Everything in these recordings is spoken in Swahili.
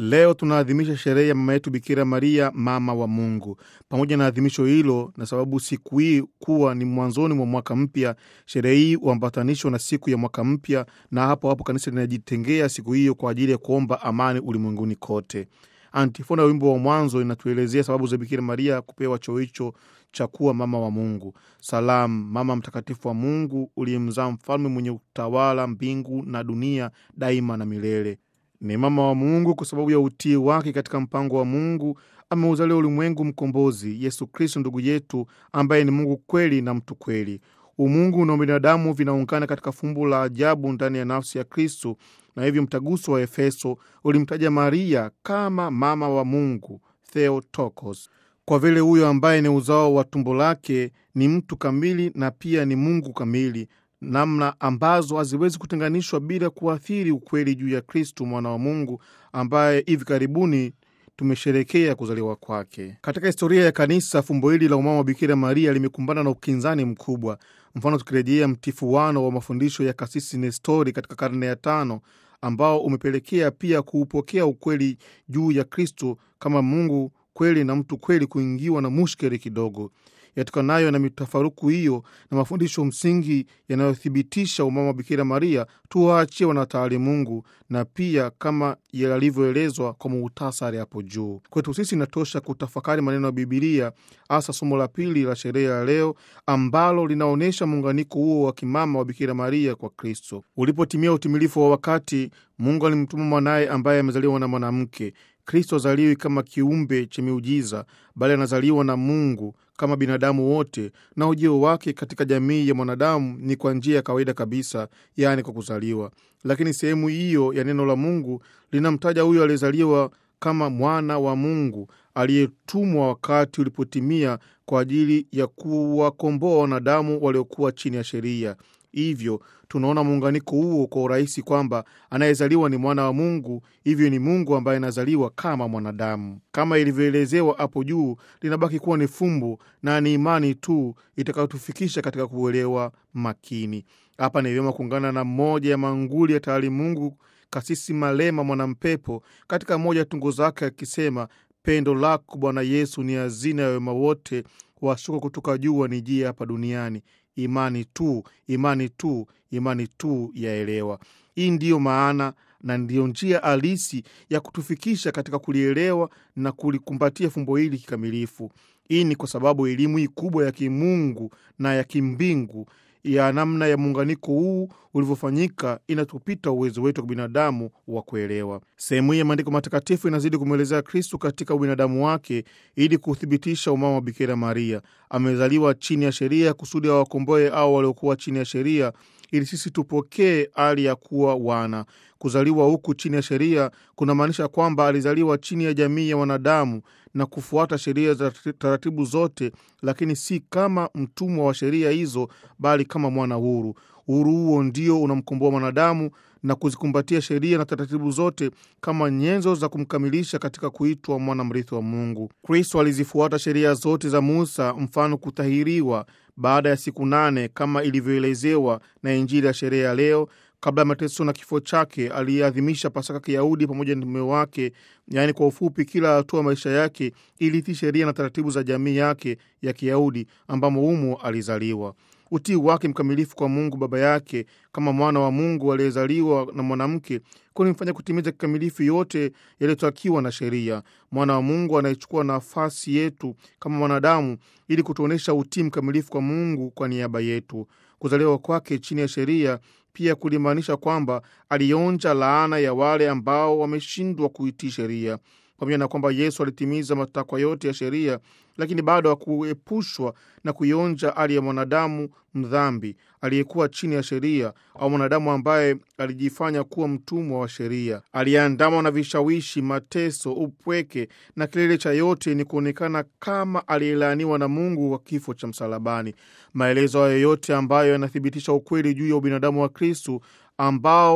Leo tunaadhimisha sherehe ya mama yetu Bikira Maria, mama wa Mungu. Pamoja na adhimisho hilo, na sababu siku hii kuwa ni mwanzoni mwa mwaka mpya, sherehe hii huambatanishwa na siku ya mwaka mpya, na hapo hapo kanisa linajitengea siku hiyo kwa ajili ya kuomba amani ulimwenguni kote. Antifona ya wimbo wa mwanzo inatuelezea sababu za Bikira Maria kupewa cheo hicho cha kuwa mama wa Mungu. Salamu, mama mtakatifu wa Mungu, uliyemzaa mfalme mwenye utawala mbingu na dunia daima na milele. Ni mama wa Mungu kwa sababu ya utii wake katika mpango wa Mungu. Ameuzalia ulimwengu mkombozi Yesu Kristo ndugu yetu, ambaye ni Mungu kweli na mtu kweli. Umungu na ubinadamu vinaungana katika fumbo la ajabu ndani ya nafsi ya Kristo, na hivyo mtaguso wa Efeso ulimtaja Maria kama mama wa Mungu, Theotokos, kwa vile huyo ambaye ni uzao wa tumbo lake ni mtu kamili na pia ni Mungu kamili, namna ambazo haziwezi kutenganishwa bila kuathiri ukweli juu ya Kristu mwana wa Mungu ambaye hivi karibuni tumesherekea kuzaliwa kwake. Katika historia ya kanisa, fumbo hili la umama wa Bikira Maria limekumbana na ukinzani mkubwa. Mfano, tukirejea mtifuano wa mafundisho ya kasisi Nestori katika karne ya tano ambao umepelekea pia kuupokea ukweli juu ya Kristo kama Mungu kweli na mtu kweli kuingiwa na mushkeli kidogo yatokanayo na mitafaruku hiyo na mafundisho msingi yanayothibitisha umama wa Bikira Maria, tuwaachie wanataalimungu na pia kama yalivyoelezwa kwa muhtasari hapo juu. Kwetu sisi inatosha kutafakari maneno ya Bibilia, hasa somo la pili la sherehe ya leo ambalo linaonyesha muunganiko huo wa kimama wa Bikira Maria kwa Kristo. Ulipotimia utimilifu wa wakati, Mungu alimtuma mwanaye ambaye amezaliwa na mwanamke. Kristo azaliwi kama kiumbe cha miujiza, bali anazaliwa na Mungu kama binadamu wote, na ujio wake katika jamii ya mwanadamu ni kwa njia ya kawaida kabisa, yaani kwa kuzaliwa. Lakini sehemu hiyo ya neno la Mungu linamtaja huyo aliyezaliwa kama mwana wa Mungu aliyetumwa wakati ulipotimia kwa ajili ya kuwakomboa wanadamu waliokuwa chini ya sheria. Hivyo tunaona muunganiko huo kwa urahisi kwamba anayezaliwa ni mwana wa Mungu, hivyo ni Mungu ambaye anazaliwa kama mwanadamu. Kama ilivyoelezewa hapo juu, linabaki kuwa ni fumbo na ni imani tu itakayotufikisha katika kuelewa makini. Hapa ni vyema kuungana na mmoja ya manguli ya taalimungu, Kasisi Malema Mwanampepo, katika moja ya tungo zake akisema, pendo lako Bwana Yesu ni hazina ya wema wote, washuka kutoka juu wanijia hapa duniani Imani tu, imani tu, imani tu yaelewa. Hii ndiyo maana na ndiyo njia halisi ya kutufikisha katika kulielewa na kulikumbatia fumbo hili kikamilifu. Hii ni kwa sababu elimu hii kubwa ya kimungu na ya kimbingu ya namna ya muunganiko huu ulivyofanyika inatupita uwezo wetu wa binadamu wa kuelewa. Sehemu hii ya maandiko matakatifu inazidi kumwelezea Kristu katika ubinadamu wake ili kuthibitisha umama wa Bikira Maria. Amezaliwa chini ya sheria kusudi awakomboe au waliokuwa chini ya sheria ili sisi tupokee hali ya kuwa wana. Kuzaliwa huku chini ya sheria kunamaanisha kwamba alizaliwa chini ya jamii ya wanadamu na kufuata sheria za taratibu zote, lakini si kama mtumwa wa sheria hizo, bali kama mwana huru. Uhuru huo ndio unamkomboa mwanadamu na kuzikumbatia sheria na taratibu zote kama nyenzo za kumkamilisha katika kuitwa mwana mrithi wa Mungu. Kristo alizifuata sheria zote za Musa, mfano kutahiriwa baada ya siku nane kama ilivyoelezewa na Injili ya sherehe ya leo. Kabla ya mateso na kifo chake, aliyeadhimisha Pasaka Kiyahudi pamoja na mume wake, yaani kwa ufupi, kila hatua maisha yake ilitii sheria na taratibu za jamii yake ya Kiyahudi ambamo humo alizaliwa. Utii wake mkamilifu kwa Mungu Baba yake kama mwana wa Mungu aliyezaliwa na mwanamke kulimfanya kutimiza kikamilifu yote yaliyotakiwa na sheria. Mwana wa Mungu anayechukua nafasi yetu kama mwanadamu ili kutuonyesha utii mkamilifu kwa Mungu kwa niaba yetu. Kuzaliwa kwake chini ya sheria pia kulimaanisha kwamba alionja laana ya wale ambao wameshindwa kuitii sheria. Pamoja na kwamba Yesu alitimiza matakwa yote ya sheria, lakini bado hakuepushwa na kuionja hali ya mwanadamu mdhambi aliyekuwa chini ya sheria, au mwanadamu ambaye alijifanya kuwa mtumwa wa sheria, aliyeandamwa na vishawishi, mateso, upweke, na kilele cha yote ni kuonekana kama aliyelaaniwa na Mungu kwa kifo cha msalabani. Maelezo hayo yote ambayo yanathibitisha ukweli juu ya ubinadamu wa Kristu ambao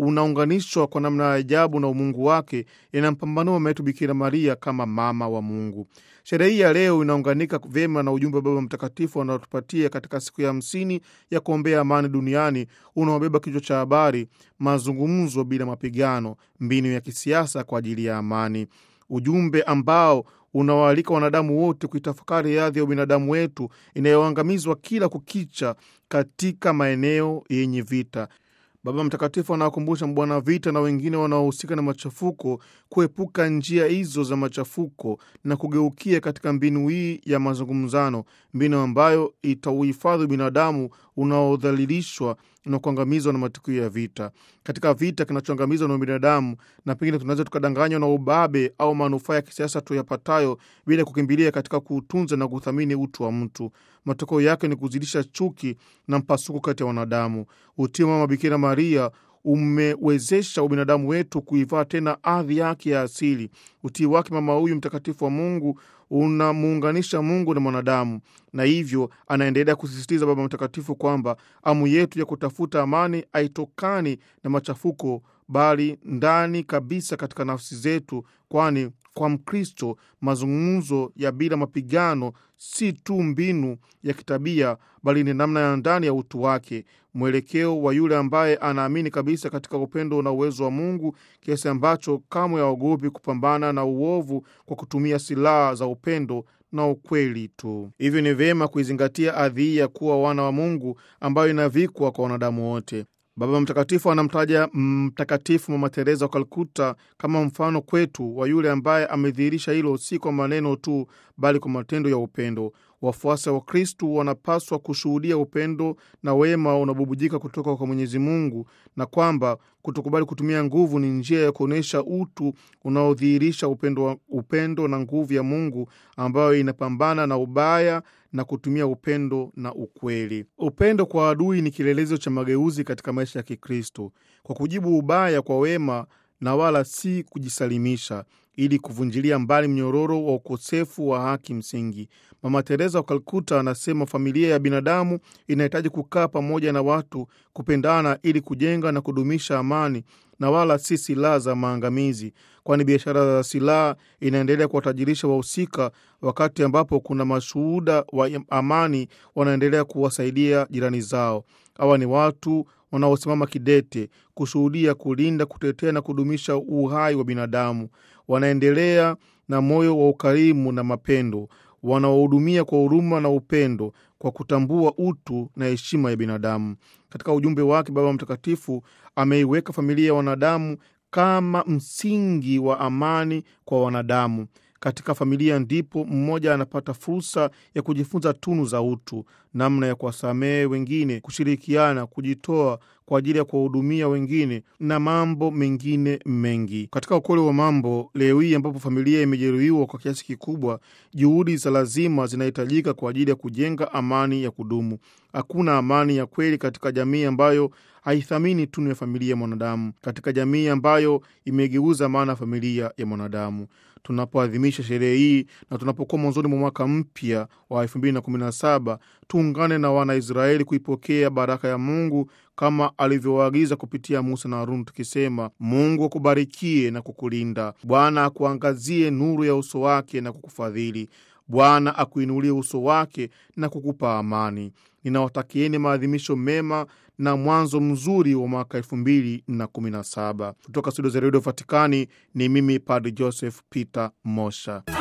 unaunganishwa kwa namna ya ajabu na umungu wake, inampambanua mama yetu Bikira Maria kama mama wa Mungu. Sherehe hii ya leo inaunganika vyema na ujumbe wa Baba Mtakatifu anaotupatia katika siku ya hamsini ya kuombea amani duniani unaobeba kichwa cha habari, mazungumzo bila mapigano, mbinu ya kisiasa kwa ajili ya amani, ujumbe ambao unawaalika wanadamu wote kuitafakari hadhi ya ubinadamu wetu inayoangamizwa kila kukicha katika maeneo yenye vita. Baba Mtakatifu anawakumbusha mbwana vita na wengine wanaohusika na machafuko kuepuka njia hizo za machafuko na kugeukia katika mbinu hii ya mazungumzano, mbinu ambayo itauhifadhi binadamu unaodhalilishwa na kuangamizwa na matukio ya vita. Katika vita kinachoangamizwa na binadamu, na pengine tunaweza tukadanganywa na ubabe au manufaa ya kisiasa tuyapatayo bila kukimbilia katika kuutunza na kuthamini utu wa mtu. Matokeo yake ni kuzidisha chuki na mpasuko kati ya wanadamu. Utii wa Mama Bikira Maria umewezesha ubinadamu wetu kuivaa tena ardhi yake ya asili. Utii wake mama huyu mtakatifu wa Mungu unamuunganisha Mungu na mwanadamu, na hivyo anaendelea kusisitiza Baba Mtakatifu kwamba amu yetu ya kutafuta amani haitokani na machafuko, bali ndani kabisa katika nafsi zetu, kwani kwa Mkristo mazungumzo ya bila mapigano si tu mbinu ya kitabia, bali ni namna ya ndani ya utu wake, mwelekeo wa yule ambaye anaamini kabisa katika upendo na uwezo wa Mungu kiasi ambacho kamwe haogopi kupambana na uovu kwa kutumia silaha za upendo na ukweli tu. Hivyo ni vyema kuizingatia adhi ya kuwa wana wa Mungu ambayo inavikwa kwa wanadamu wote. Baba Mtakatifu anamtaja Mtakatifu Mama Teresa wa Kalkuta kama mfano kwetu wa yule ambaye amedhihirisha hilo si kwa maneno tu, bali kwa matendo ya upendo. Wafuasi wa Kristu wanapaswa kushuhudia upendo na wema unabubujika kutoka kwa Mwenyezi Mungu, na kwamba kutokubali kutumia nguvu ni njia ya kuonyesha utu unaodhihirisha upendo, upendo na nguvu ya Mungu ambayo inapambana na ubaya na kutumia upendo na ukweli. Upendo kwa adui ni kielelezo cha mageuzi katika maisha ya Kikristo, kwa kujibu ubaya kwa wema na wala si kujisalimisha, ili kuvunjilia mbali mnyororo wa ukosefu wa haki msingi. Mama Teresa wa Kalkuta anasema familia ya binadamu inahitaji kukaa pamoja na watu, kupendana ili kujenga na kudumisha amani na wala si silaha za maangamizi, kwani biashara za silaha inaendelea kuwatajirisha wahusika, wakati ambapo kuna mashuhuda wa amani wanaendelea kuwasaidia jirani zao. Hawa ni watu wanaosimama kidete kushuhudia, kulinda, kutetea na kudumisha uhai wa binadamu. Wanaendelea na moyo wa ukarimu na mapendo, wanaohudumia kwa huruma na upendo, kwa kutambua utu na heshima ya binadamu. Katika ujumbe wake, Baba Mtakatifu ameiweka familia ya wanadamu kama msingi wa amani kwa wanadamu. Katika familia ndipo mmoja anapata fursa ya kujifunza tunu za utu, namna ya kuwasamehe wengine, kushirikiana, kujitoa kwa ajili ya kuwahudumia wengine na mambo mengine mengi. Katika ukweli wa mambo, leo hii ambapo familia imejeruhiwa kwa kiasi kikubwa, juhudi za lazima zinahitajika kwa ajili ya kujenga amani ya kudumu. Hakuna amani ya kweli katika jamii ambayo haithamini tunu ya familia ya mwanadamu, katika jamii ambayo imegeuza maana ya familia ya mwanadamu. Tunapoadhimisha sherehe hii na tunapokuwa mwanzoni mwa mwaka mpya wa 2017 tuungane na Wanaisraeli kuipokea baraka ya Mungu kama alivyowaagiza kupitia Musa na Haruni, tukisema: Mungu akubarikie na kukulinda, Bwana akuangazie nuru ya uso wake na kukufadhili, Bwana akuinulie uso wake na kukupa amani. Ninawatakieni maadhimisho mema na mwanzo mzuri wa mwaka elfu mbili na kumi na saba. Kutoka studio za redio Vatikani ni mimi Padre Joseph Peter Mosha.